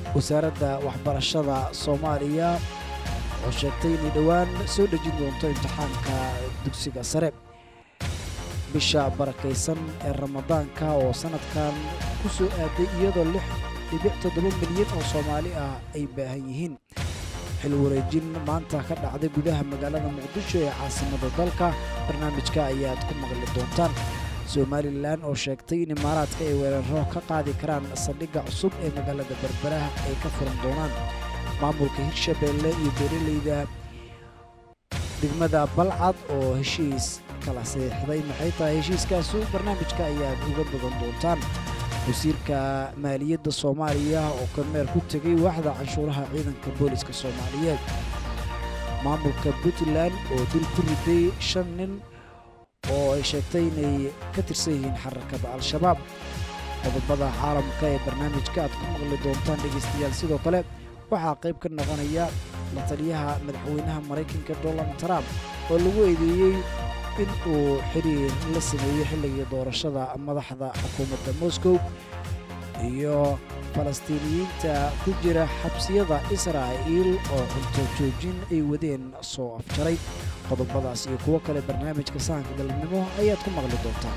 wasaaradda waxbarashada soomaaliya oo sheegtay inay dhowaan soo dhejin doonto imtixaanka dugsiga sare bisha barakaysan ee ramadaanka oo sanadkan ku soo aaday iyadoo lix dhibic toddoba milyan oo soomaali ah ay baahan yihiin xil wareejin maanta ka dhacday gudaha magaalada muqdisho ee caasimada dalka barnaamijka ayaad ku maqli doontaan somalilan oo sheegtay in imaaraadka ay weeraro ka qaadi karaan saldhigga cusub ee magaalada berberaha ay ka furan doonaan maamulka hirshabeelle iyo beeraleyda degmada balcad oo heshiis kala saxiixday maxay tahay heshiiskaasu barnaamijka ayaad uga badan doontaan wasiirka maaliyadda soomaaliya oo kormeer ku tegay waaxda canshuuraha ciidanka booliska soomaaliyeed maamulka puntland oo dil ku riday shan nin oo ay sheegtay inay ka tirsan yihiin xarakada al-shabaab qodobada caalamka ee barnaamijka aad ku maqli doontaan dhegaystayaal sidoo kale waxaa qayb ka noqonaya la taliyaha madaxweynaha maraykanka donald trump oo lagu eedeeyey in uu xiriir la sameeyey xilligii doorashada madaxda xukuumadda moscow iyo falastiiniyiinta ku jira xabsiyada israa'iil oo cunto joojin ay wadeen soo afjaray qodobadaas iyo kuwo kale barnaamijka sahanka galabnimo ayaad ku maqli doontaan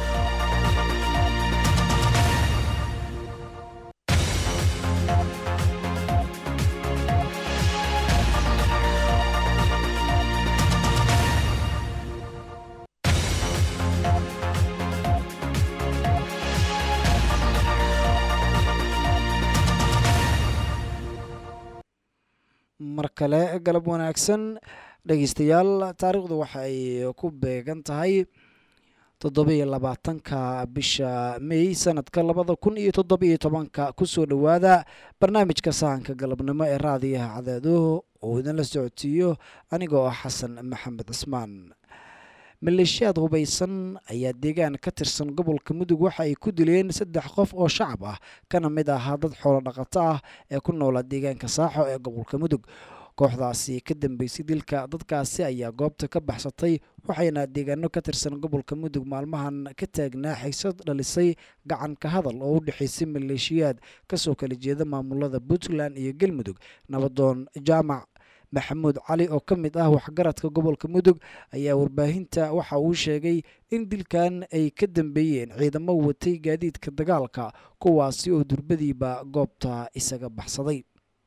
mar kale galab wanaagsan dhegaystayaal taariikhdu waxa ay ku beegan tahay toddobiyo labaatanka bisha may sanadka labada kun iyo toddobiyo tobanka kusoo dhowaada barnaamijka sahanka galabnimo ee raadiyaha cadaadoho oo idinla socodsiiyo anigoo ah xasan maxamed cismaan maleeshiyaad hubaysan ayaa deegaan ka tirsan gobolka mudug waxa ay ku dileen saddex qof oo shacab ah kana mid ahaa dad xoolo dhaqato ah ee ku noolaa deegaanka saaxo ee gobolka mudug kooxdaasi ka dambeysay dilka dadkaasi ayaa goobta ka baxsatay waxayna deegaano ka tirsan gobolka mudug maalmahan ka taagnaa xiisad dhalisay gacan ka hadal oo u dhexaysay maleeshiyaad kasoo kala jeeda maamulada puntland iyo galmudug nabadoon jaamac maxamuud cali oo ka mid ah waxgaradka gobolka mudug ayaa warbaahinta waxa uu sheegay in dilkan ay ka dambeeyeen ciidamo watay gaadiidka dagaalka kuwaasi oo durbadiiba goobta isaga baxsaday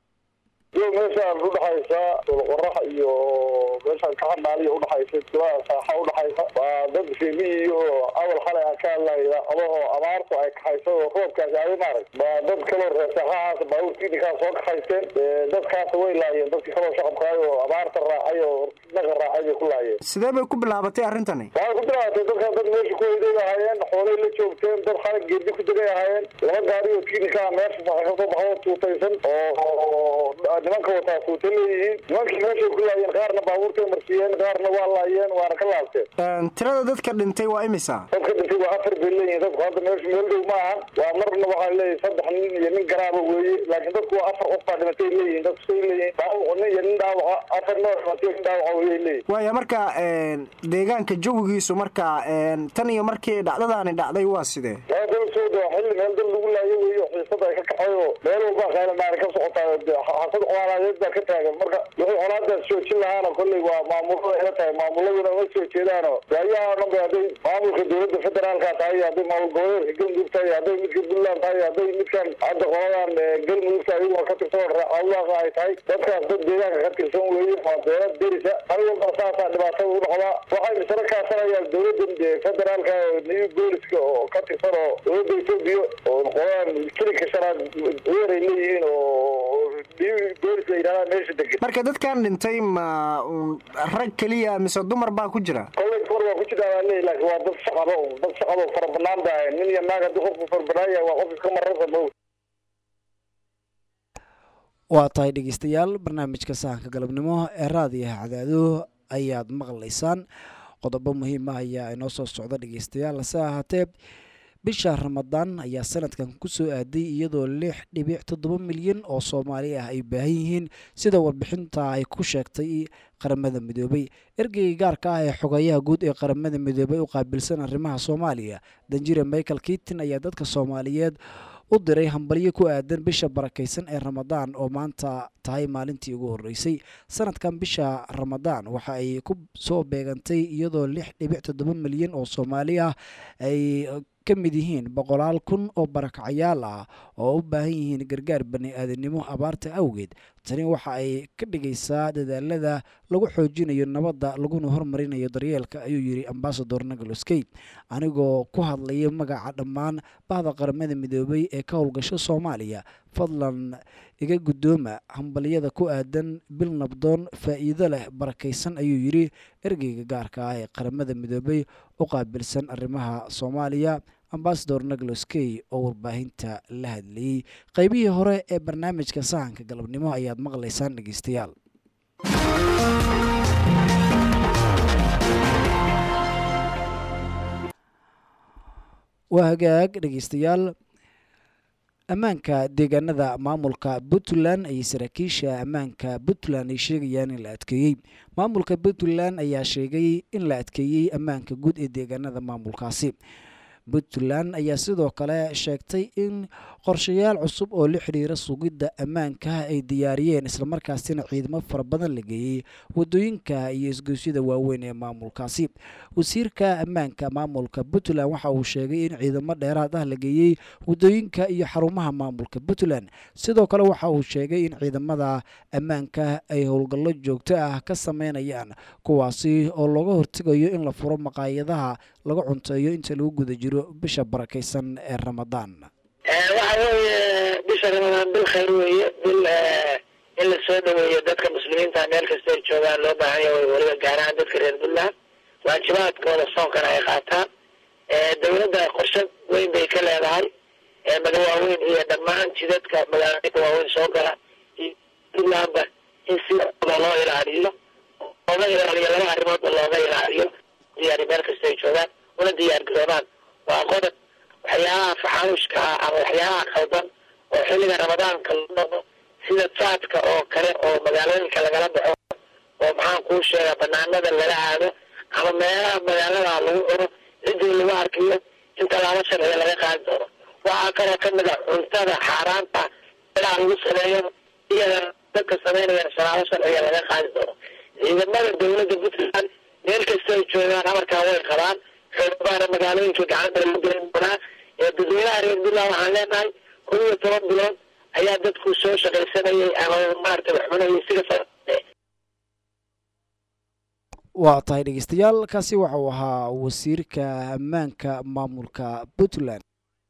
meeshaan udhaxaysa qorax iyo meeshaan kaxanaaliya udhaxaysa tulaha saaxa udhaxaysa waa dad reemiyiyo awal xalay aan ka hadlayda adahoo abaartu ay kaxaysa oo roobkaas aaday maarag waa dad kaloo reer saaxahaas baabuurkiinikaa soo kaxaysteen dadkaas way laayeen dadkii kaloo shacabkaay oo abaarta raacay oo naga raacay bay ku laayeen sidee bay ku bilaabatay arrintani waxay ku bilaabatay dadkaas dad meesha ku hoyday ahaayeen xoolay la joogteen dad xalag geedi ku degay ahaayeen laba gaari oo kiinikaa meesha kasoo baxdo tuutaysan oo nimanka wataa tuuta leeyihiin nimankii meeshay ku laayeen qaarna baabuurtay marsiiyeen qaarna waa laayeen waana ka laabteen tirada dadka dhintay waa imisa dadka dhintay waa afar bay leeyihin dadku hadda meesha meel dhow ma ahan waa marna waxaa leeyahay saddex nin iyo nin garaaba weeye laakiin dadku waa afar qof baa dhimatay leeyihin dadku say leeyihin nin iyo nin dhaawaca afar noo dhimatay nin dhaawaca weyay leeyihin waaya marka deegaanka jawigiisu marka tan iyo markii dhacdadaani dhacday waa sidee waa dal soo daa xilli meel dal lagu laayo weeye oo xiisada ay ka kaxay oo meel walba khaylandaari ka socotaa xasad colaadeed baa ka taagan marka wixii colaadaas joojin lahaana kolley waa maamulada ila tahay maamuladuna uma soo jeedaano waayaha dhan ba hadday maamulka dowladda federaalka tahay hadday maamul goboleedka galmudug tahay hadday midka puntland tahay hadday midkan hadda qoladan galmudugta ayagoo ka tirsan raacawlaaqa ay tahay dadkaas dad deegaanka ka tirsan weeye waa beelad derisa hal walba saasaa dhibaatada u dhacdaa waxay misana kaasanayaan dowladda federaalka new booliska oo ka tirsan oo dowladda etoobiya oo qoladan kilinka shanaad weeray leeyihiin oo boolis la yidhahdaa meesha degan marka dadkan dhintay ma rag keliya mise dumar baa ku jira kolley dumar waa ku jiraa baa leeyahy laakiin waa dad shacaba dad shacaba fara banaan ba ahayn nin iyo naag haddii qofku fara banaan yahay waa qof iska mararsa mow waa tahay dhegeystayaal barnaamijka sahanka galabnimo ee raadiyaha cadaado ayaad maqlaysaan qodobo muhiim ah ayaa inoo soo socda dhegeystayaal hase ahaatee bisha ramadaan ayaa sanadkan kusoo aaday iyadoo lix dhibic toddoba milyan oo soomaali ah ay baahan yihiin sida warbixinta ay ku sheegtay qaramada midoobay ergeyga gaarka ah ee xogayaha guud ee qaramada midoobay u qaabilsan arrimaha soomaaliya danjire michael kitin ayaa dadka soomaaliyeed u diray hambalyo ku aadan bisha barakaysan ee ramadaan oo maanta tahay maalintii ugu horreysay sanadkan bisha ramadaan waxa ay ku soo beegantay iyadoo lix dhibic toddoba milyan oo soomaali ah ay ka mid yihiin boqolaal kun oo barakacyaal ah oo u baahan yihiin gargaar bani aadamnimo abaarta awgeed tani waxa ay ka dhigaysaa dadaalada lagu xoojinayo nabadda laguna hormarinayo daryeelka ayuu yidhi ambasador nagaloskey anigoo ku hadlaya magaca dhammaan bahda qaramada midoobay ee ka howlgasho soomaaliya fadlan iga guddooma hambalyada ku aadan bil nabdoon faa'iido leh barakaysan ayuu yidhi ergeyga gaarka ah ee qaramada midoobay u qaabilsan arrimaha soomaaliya ambasador nagloskey oo warbaahinta la hadlayey qaybihii hore ee barnaamijka sahanka galabnimo ayaad maqlaysaan dhegeystayaal waa hagaag dhegeystayaal ammaanka deegaanada maamulka puntland ayay saraakiisha ammaanka puntland ay sheegayaan in la adkeeyey maamulka puntland ayaa sheegay in la adkeeyey ammaanka guud ee deegaanada maamulkaasi puntland ayaa sidoo kale sheegtay in qorshayaal cusub oo la xidhiira sugidda ammaanka ay diyaariyeen islamarkaasina ciidamo fara badan la geeyey wadooyinka iyo isgoysyada waaweyn ee maamulkaasi wasiirka ammaanka maamulka puntland waxa uu sheegay in ciidamo dheeraad ah la geeyey wadooyinka iyo xarumaha maamulka puntland sidoo kale waxa uu sheegay in ciidamada ammaanka ay howlgallo joogto ah ka sameynayaan kuwaasi oo looga hortegayo in la furo maqaayadaha laga cunteeyo inta lagu guda jiro bisha barakaysan ee ramadaan waxa weeye bisha ramadaan bil khayr weeye bil in la soo dhaweeyo dadka muslimiinta meel kasta ay joogaan loo baahan yahay weliba gaar ahaan dadka reer puntland waajibaadkooda soonkana ay qaataan dowladda qorshe weyn bay ka leedahay maga waaweyn iyo dhammaan jidadka magaalooyinka waaweyn soo gala puntlandba in si loo ilaaliyo looga ilaaliyo laba arrimoodba looga ilaaliyo diyaari meel kasta ay joogaan una diyaar garoobaan waa qodob waxyaabaha faxaanushka ah ama waxyaabaha qaldan oo xilliga ramadaanka la dhaqo sida jaadka oo kale oo magaalooyinka lagala baxo oo maxaan kuu sheegaa banaanada lala aado ama meelaha magaalada lagu cuno ciddii lagu arkiyo in tallaabo sharciga laga qaadi doono waxaa kaloo kamid a cuntada xaaraanta meelaha lagu sameeyo iyada dadka sameynaya tallaabo sharciga laga qaadi doono ciidamada dowladda puntland meel kasta ay joogaan amarkaa way qabaan xoogabaana magaalooyinka gacanta lagu gelin doonaa ee dadweynaha reer puntland waxaan leenahay kun iyo toban bilood ayaa dadku soo shaqaysanayay ama maarata wax cunayay sida waa tahay dhegeystayaal kaasi waxa uu ahaa wasiirka ammaanka maamulka puntland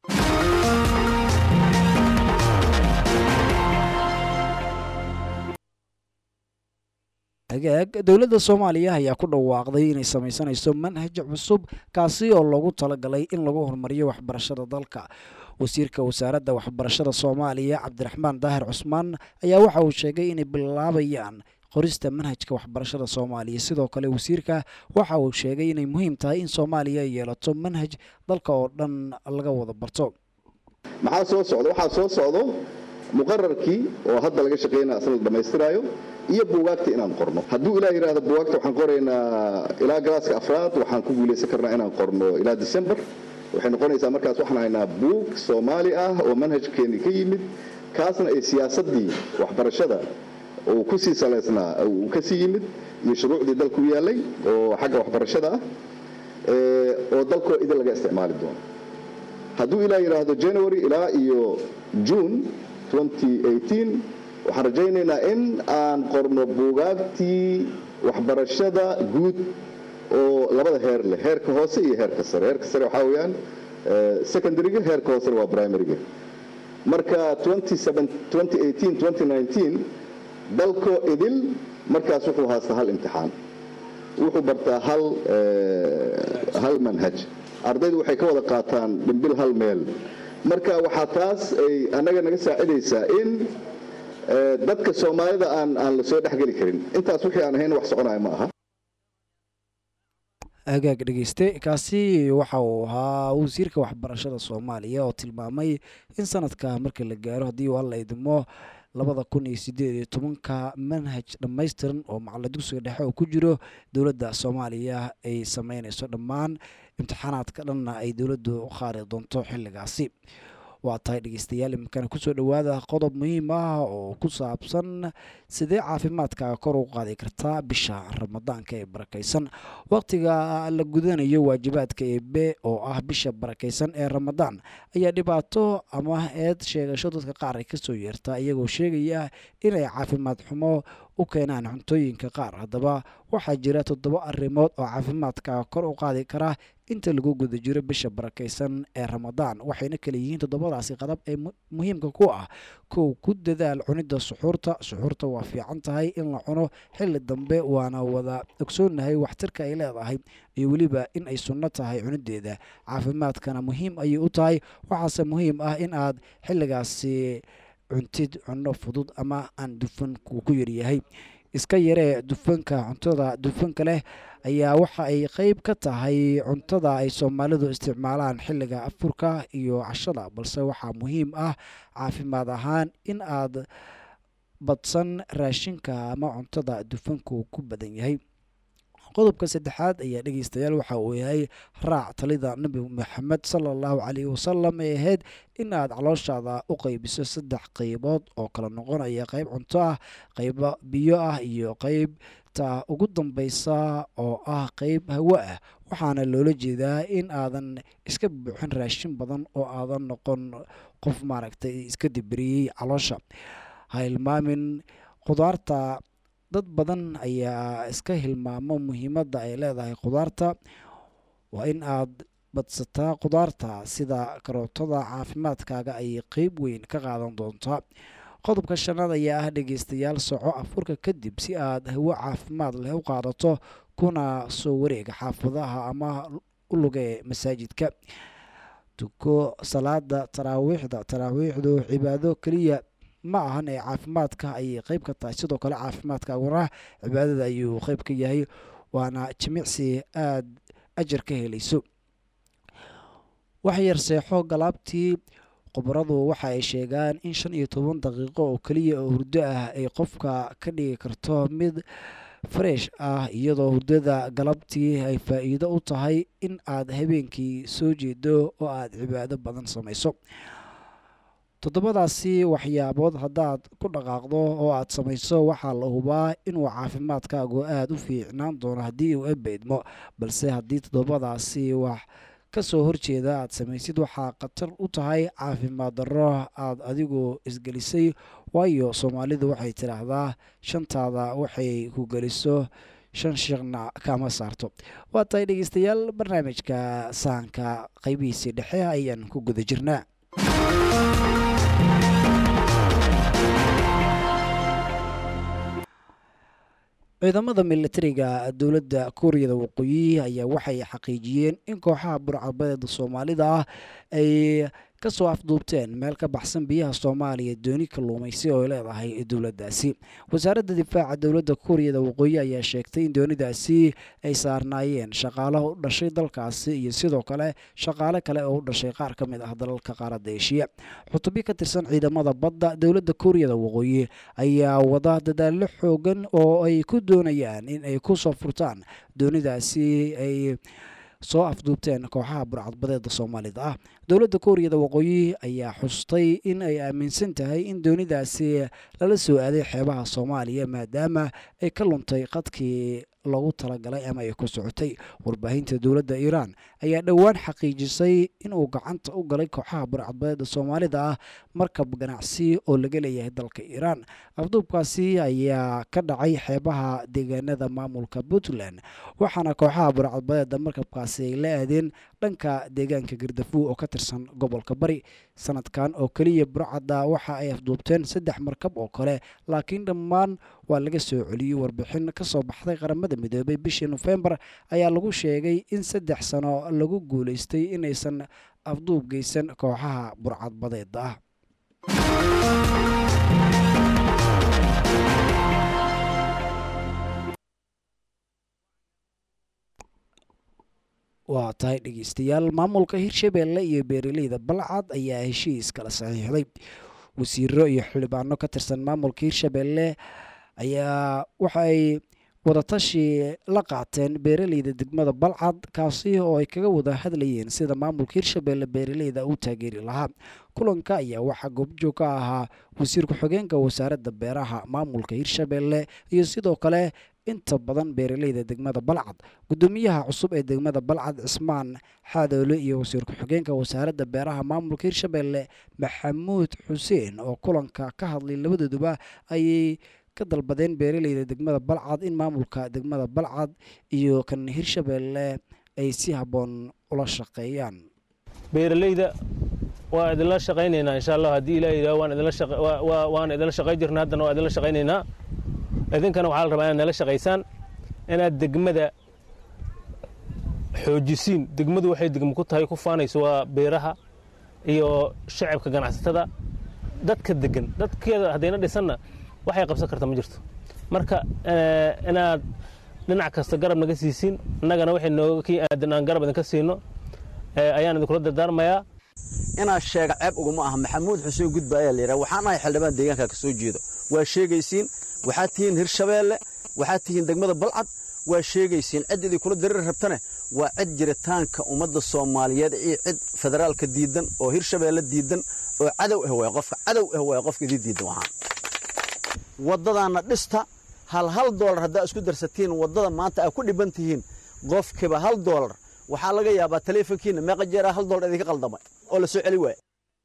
hagaag dowladda soomaaliya ayaa ku dhawaaqday inay samaysanayso manhaj cusub kaasi oo loogu talagalay in lagu horumariyo waxbarashada dalka wasiirka wasaaradda waxbarashada soomaaliya cabdiraxmaan daahir cusmaan ayaa waxa uu sheegay inay bilaabayaan qorista manhajka waxbarashada soomaaliya sidoo kale wasiirka waxa uu sheegay inay muhiim tahay in soomaaliya ay yeelato manhaj dalka oo dhan laga wada barto maxaa soo socda waxaa soo socdo muqararkii oo hadda laga shaqaynaya asna la dhammaystiraayo iyo buugaagta inaan qorno hadduu ilaa yidhaahdo buugaagta waxaan qoraynaa ilaa galaaska afraad waxaan ku guulaysan karnaa inaan qorno ilaa december waxay noqonaysaa markaas waxaan haynaa buug soomaali ah oo manhajkeennii ka yimid kaasna ay siyaasaddii waxbarashada uu ku sii salaysnaa uu ka sii yimid iyo shuruucdii dalku yaallay oo xagga waxbarashada ah oo dalkoo idin laga isticmaali doono hadduu ilaa yidhaahdo january ilaa iyo june waxaan rajaynaynaa in aan qorno buugaagtii waxbarashada guud oo labada heer leh heerka hoose iyo heerka sare heerka sare waxaa weeyaan secondaryga heerka hoosena waa primaryga marka dalkoo idil markaas wuxuu haastaa hal imtixaan wuxuu bartaa hal hal manhaj ardaydu waxay ka wada qaataan dhimbil hal meel marka waxaa taas ay annaga naga saacidaysaa in dadka soomaalida aan aan la soo dhexgeli karin intaas wixii aan ahayn wax soconaya ma aha hagaag dhegeyste kaasi waxa uu ahaa wasiirka waxbarashada soomaaliya oo tilmaamay in sanadka marka la gaaro haddii uu alla idmo labada kun iyo sideed iyo tobanka manhaj dhammaystiran oo macalla dugsiga dhexe oo ku jiro dowladda soomaaliya ay sameynayso dhammaan imtixaanaadka dhanna ay dowladdu u qaari doonto xilligaasi waa tahay dhegeystayaal iminkana kusoo dhowaada qodob muhiim ah oo ku saabsan sidee caafimaadkaaga kor u qaadi kartaa bisha ramadaanka ee barakaysan waqtiga la gudanayo waajibaadka eebe oo ah bisha barakaysan ee ramadaan ayaa dhibaato ama eed sheegasho dadka qaar ay kasoo yeertaa iyagoo sheegaya inay caafimaad xumo u keenaan cuntooyinka qaar haddaba waxaa jira toddoba arrimood oo caafimaadkaaga kor u qaadi kara inta lagu guda jiro bisha barakaysan ee ramadaan waxayna kala yihiin toddobadaasi qadab ee muhiimka ku ah kow ku dadaal cunidda suxuurta suxuurta waa fiican tahay in la cuno xilli dambe waana wada ogsoonahay waxtarka ay leedahay iyo weliba in ay sunno tahay cunideeda caafimaadkana muhiim ayay u tahay waxaase muhiim ah in aad xilligaasi cuntid cunno fudud ama aan dufanku ku yaryahay iska yaree dufanka cuntada dufanka leh ayaa waxa ay qeyb ka tahay cuntada ay soomaalidu isticmaalaan xilliga afurka iyo cashada balse waxaa muhiim ah caafimaad ahaan in aad badsan raashinka ama cuntada dufanku ku badan yahay qodobka saddexaad ayaa dhegeystayaal waxa uu yahay raac talida nebi maxamed sala allahu caleyhi wasalam ee ahayd in aad calooshaada u qeybiso saddex qeybood oo kala noqonaya qeyb cunto ah qeyba biyo ah iyo qeybta ugu dambeysa oo ah qeyb hawo ah waxaana loola jeedaa in aadan iska buuxin raashin badan oo aadan noqon qof maaragtay iska dibiriyey caloosha ha hilmaamin khudaarta dad badan ayaa iska hilmaamo muhiimadda ay leedahay khudaarta waa in aad badsataa khudaarta sida karootada caafimaadkaaga ayay qeyb weyn ka qaadan doontaa qodobka shanaad ayaa ah dhegeystayaal soco afurka kadib si aad hawo caafimaad leh u qaadato kuna soo wareega xaafadaha ama u lugee masaajidka tuko salaada taraawiixda taraawiixdu cibaado keliya ma ahan ee caafimaadka ayay qeyb ka tahay sidoo kale caafimaadkaaguna cibaadada ayuu qeyb ka yahay waana jimicsi aada ajar ka helayso wax yar seexo galaabtii khubaradu waxa ay sheegaan in shan iyo toban daqiiqo oo keliya oo hurdo ah ay qofka ka dhigi karto mid fresh ah iyadoo hurdada galabtii ay faa-iido u tahay in aad habeenkii soo jeedo oo aad cibaado badan samayso toddobadaasi waxyaabood haddaad ku dhaqaaqdo oo aad samayso waxaa la hubaa inuu caafimaadkaagu aada u fiicnaan doono haddii uu ebeydmo balse haddii toddobadaasi wax ka soo horjeeda aad samaysid waxaa khatar u tahay caafimaad darro aad adigu isgelisay waayo soomaalidu waxay tidhaahdaa shantaada waxay ku geliso shan sheekna kama saarto waa tahay dhegeystayaal barnaamijka sahanka qeybihiisii dhexe ayaan ku guda jirnaa ciidamada militariga dowladda kuuriyada waqooyi ayaa waxay xaqiijiyeen in kooxaha burcadbadeeda soomaalida ah ay kasoo afduubteen meel ka baxsan biyaha soomaaliya dooni kalluumaysi oo ay leedahay dowladdaasi wasaaradda difaaca dowladda kuuriyada waqooyi ayaa sheegtay in doonidaasi ay saarnaayeen shaqaalaha u dhashay dalkaasi iyo sidoo kale shaqaale kale oo u dhashay qaar ka mid ah dalalka qaaradda eshiya xutubyo ka tirsan ciidamada badda dowladda kuuriyada waqooyi ayaa wada dadaallo xoogan oo ay ku doonayaan in ay ku soo furtaan doonidaasi ay soo afduubteen kooxaha burcadbadeeda soomaalida ah dowladda kuuriyada waqooyi ayaa xustay in ay aaminsan tahay in doonidaasi lala soo aaday xeebaha soomaaliya maadaama ay ka luntay qadkii loogu talagalay ama ay ku socotay warbaahinta dowladda iiraan ayaa dhowaan xaqiijisay inuu gacanta u galay kooxaha burcadbadeeda soomaalida ah markab ganacsi oo laga leeyahay dalka iiraan afduubkaasi ayaa ka dhacay xeebaha deegaanada maamulka puntland waxaana kooxaha burcadbadeeda markabkaasi ay la aadeen dhanka deegaanka gardafuw oo ka tirsan gobolka bari sanadkan oo keliya burcadda waxa ay afduubteen saddex markab oo kale laakiin dhammaan waa laga soo celiyey warbixin kasoo baxday qaramada midoobay bishii nofembar ayaa lagu sheegay in saddex sano lagu guuleystay inaysan afduub geysan kooxaha burcadbadeeda ah waa tahay dhegeystayaal maamulka hirshabeelle iyo beeraleyda balcad ayaa heshiis kala saxiixday wasiiro iyo xildhibaano ka tirsan maamulka hirshabeelle ayaa waxaay wadatashi la qaateen beeraleyda degmada balcad kaasi oo ay kaga wada hadlayeen sida maamulka hirshabeelle beeraleyda u taageeri lahaa kulanka ayaa waxaa goobjoog ka ahaa wasiir ku-xigeenka wasaaradda beeraha maamulka hirshabelle iyo sidoo kale inta badan beeraleyda degmada balcad gudoomiyaha cusub ee degmada balcad cismaan xaadoole iyo wasiir ku-xigeenka wasaaradda beeraha maamulka hirshabelle maxamuud xuseen oo kulanka ka hadlay labadooduba ayay ka dalbadeen beeraleyda degmada balcad in maamulka degmada balcad iyo kan hirshabelle ay si habboon ula shaqeeyaan beeralayda waa idinla shaqaynaynaa insha allah haddii ilaa yidhaho waan idinla shaqa- waa- waa- waan idinla shaqayn jirna haddana waa idinla shaqaynaynaa idinkana waxaa la rabaa inaad nala shaqaysaan inaad degmada xoojisiin degmadu waxay degmo ku tahay ku faanayso waa beeraha iyo shacabka ganacsatada dadka degan dadkeeda haddayna dhisanna waxay qabsan karta ma jirto marka eh, inaad dhinac kasta garab naga siisin innagana waxay nooga kii aadan aan garab idinka siino eh, ayaan idinkula dardaarmayaa inaa sheega ceeb uguma aha maxamuud xuseen gudba ayaa la yidhaha waxaan ahay xildhibaan deegaanka ka soo jeedo waa sheegaysiin waxaad tihiin hirshabeelle waxaad tihiin degmada balcad waa sheegaysiin cid idin kula dareeri rabtane waa cid jiritaanka ummadda soomaaliyeed iyo cid federaalka diidan oo hirshabeelle diidan oo cadow ah waay qofka cadow ah waay qofka idin diidan waxaan waddadaanna dhista hal hal doolar haddaa isku darsatiin waddada maanta aad ku dhiban tihiin qofkiiba hal doolar waxaa laga yaabaa taleefonkiina meeqa jeeraa hal doolar idinka qaldamay oo la soo celi waaya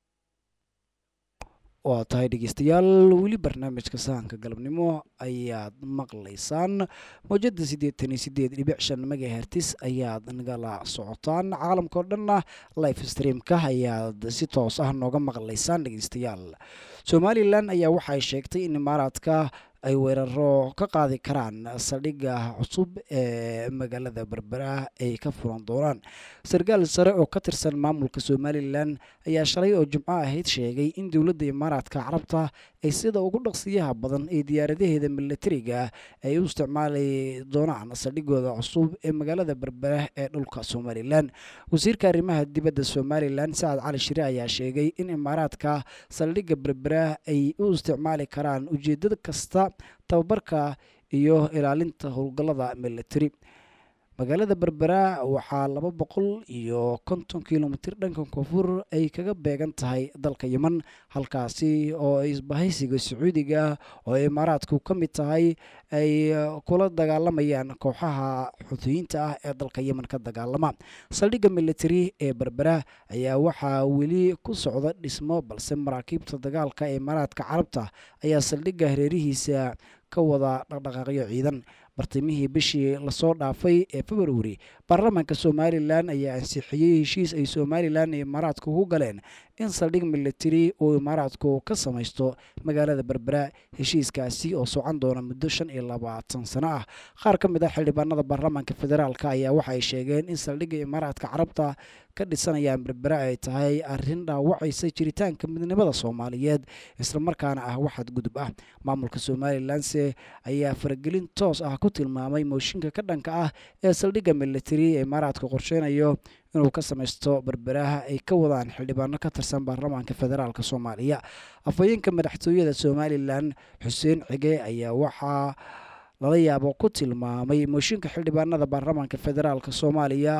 waa tahay dhegeystayaal weli barnaamijka sahanka galabnimo ayaad maqlaysaan mowjada siddeetan iyo sideed dhibic shan megahertis ayaad nagala socotaan caalamka oo dhanna life streamka ayaad si toos ah nooga maqlaysaan dhegeystayaal somalilan ayaa waxay sheegtay in imaaraadka ay weeraro ka qaadi karaan saldhigga cusub ee magaalada berbera ay ka furan doonaan sarkaal sare oo ka tirsan maamulka somalilan ayaa shalay oo jimco ahayd sheegay in dowladda imaaraadka carabta ay sida ugu dhaqsiyaha badan ee diyaaradaheeda milatariga ay u isticmaali doonaan saldhigooda cusub ee magaalada berbera ee dhulka somalilan wasiirka arrimaha dibadda somalilan sacad cali shire ayaa sheegay in imaaraadka saldhigga berbera ay u isticmaali karaan ujeedada kasta tababarka iyo ilaalinta howlgallada military magaalada berbera waxaa laba boqol iyo konton kilomitir dhanka koonfur ay kaga beegan tahay dalka yeman halkaasi oo isbahaysiga sacuudiga oo imaaraadku ka mid tahay ay kula dagaalamayaan kooxaha xuutiyiinta ah ee dalka yeman ka dagaalama saldhigga military ee berbera ayaa waxaa weli ku socda dhismo balse maraakiibta dagaalka ee imaaraadka carabta ayaa saldhigga hareerihiisa ka wada dhaqdhaqaaqyo ciidan bartimihii bishii lasoo dhaafay ee februari baarlamaanka somalilan ayaa ansixiyey heshiis ay somalilan iyo imaaraadku ku galeen in saldhig military uu imaaraadku ka samaysto magaalada berbera heshiiskaasi oo socon doona muddo shan iyo labaatan sano ah qaar ka mid ah xildhibaanada baarlamaanka federaalk ayaa waxa ay sheegeen in saldhigga imaaraadka carabta ka dhisanayaan berbera ay tahay arrin dhaawacaysa jiritaanka midnimada soomaaliyeed islamarkaana ah waxaad gudub ah maamulka somalilanse ayaa faragelin toos ah ku tilmaamay mooshinka ka dhanka ah ee saldhigga military ee imaaraadka qorsheynayo inuu ka samaysto berberaha ay ka wadaan xildhibaano ka tirsan baarlamaanka federaalk soomaaliya afhayeenka madaxtooyada somalilan xuseen cige ayaa waxaa lala yaabo ku tilmaamay mooshinka xildhibaanada baarlamaanka federaalk soomaaliya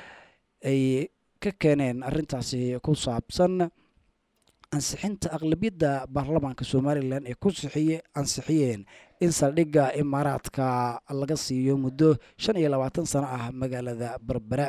ay ka keeneen arrintaasi ku saabsan ansixinta aqlabiyadda baarlamaanka somalilan ee ku sixiye ansixiyeen in saldhigga imaaraadka laga siiyo muddo shan iyo labaatan sano ah magaalada berbera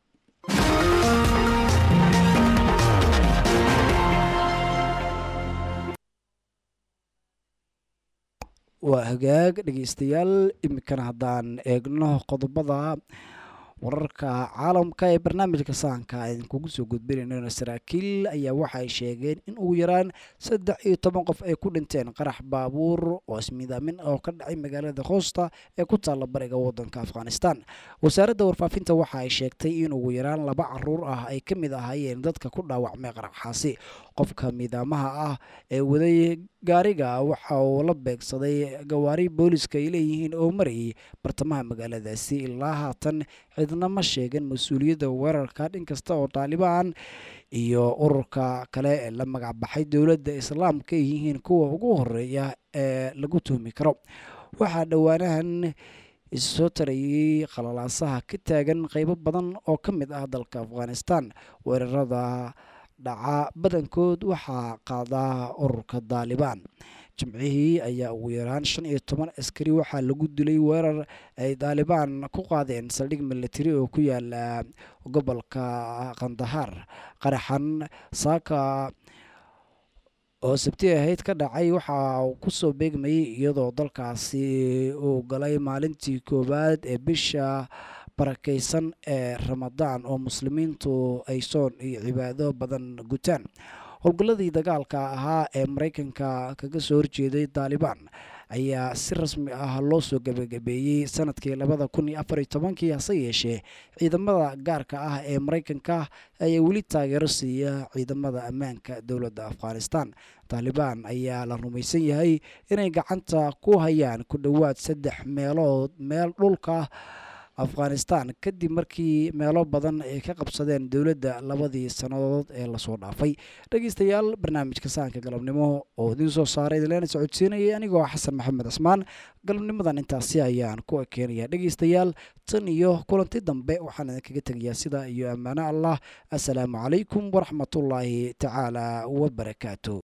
waa hagaag dhegeystayaal iminkana haddaan eegno qodobada wararka caalamka ee barnaamijka sahanka idinkugu soo gudbinayno saraakiil ayaa waxa ay sheegeen in ugu yaraan saddex iyo toban qof ay ku dhinteen qarax baabuur oo ismiidaamin oo ka dhacay magaalada hoosta ee ku taalla bariga wadanka afghanistan wasaaradda warfaafinta waxa ay sheegtay in ugu yaraan laba caruur ah ay ka mid ahaayeen dadka ku dhaawacmay qaraxaasi qofka miidaamaha ah ee waday gaariga waxa uu la beegsaday gawaari booliska ay leeyihiin oo marayay bartamaha magaaladaasi ilaa haatan cidna ma sheegin mas-uuliyadda weerarka dhinkasta oo taalibaan iyo ururka kale ee la magacbaxay dowladda islaamka ay yihiin kuwa ugu horeeya ee lagu tuhmi karo waxaa dhowaanahan issoo tarayay qalalaasaha ka taagan qeybo badan oo ka mid ah dalka afghanistan weerarada dhaca badankood waxaa qaadaa ururka daalibaan jimcihii ayaa ugu yaraan shan iyo toban askari waxaa lagu dilay weerar ay daalibaan ku qaadeen saldhig militari oo ku yaala gobolka kandahar qaraxan saaka oo sabti ahayd ka dhacay waxa uu kusoo beegmayay iyadoo dalkaasi uu galay maalintii koowaad ee bisha barakaysan ee ramadaan oo muslimiintu ay soon iyo cibaado badan gutaan howlgalladii dagaalka ahaa ee maraykanka kaga soo horjeeday daalibaan ayaa si rasmi ah loo soo gebagabeeyey sanadkii labada kun iyo afar iyo tobankii hase yeeshee ciidamada gaarka ah ee maraykanka ayaa weli taageero siiya ciidamada ammaanka dowladda afghanistan taalibaan ayaa la rumaysan yahay inay gacanta ku hayaan ku dhowaad saddex meelood meel dhulka afghanistan kadib markii meelo badan ay ka qabsadeen dowladda labadii sannadood ee lasoo dhaafay dhegeystayaal barnaamijka sahanka galabnimo oo idiin soo saaray idinleena socodsiinayay anigoo xasan maxamed cismaan galabnimadan intaasi ayaan ku ekeenaya dhegeystayaal tan iyo kulanti dambe waxaan idinkaga tegayaa sidaa iyo ammaano allah assalaamu calaykum waraxmatullaahi tacaala wabarakaatu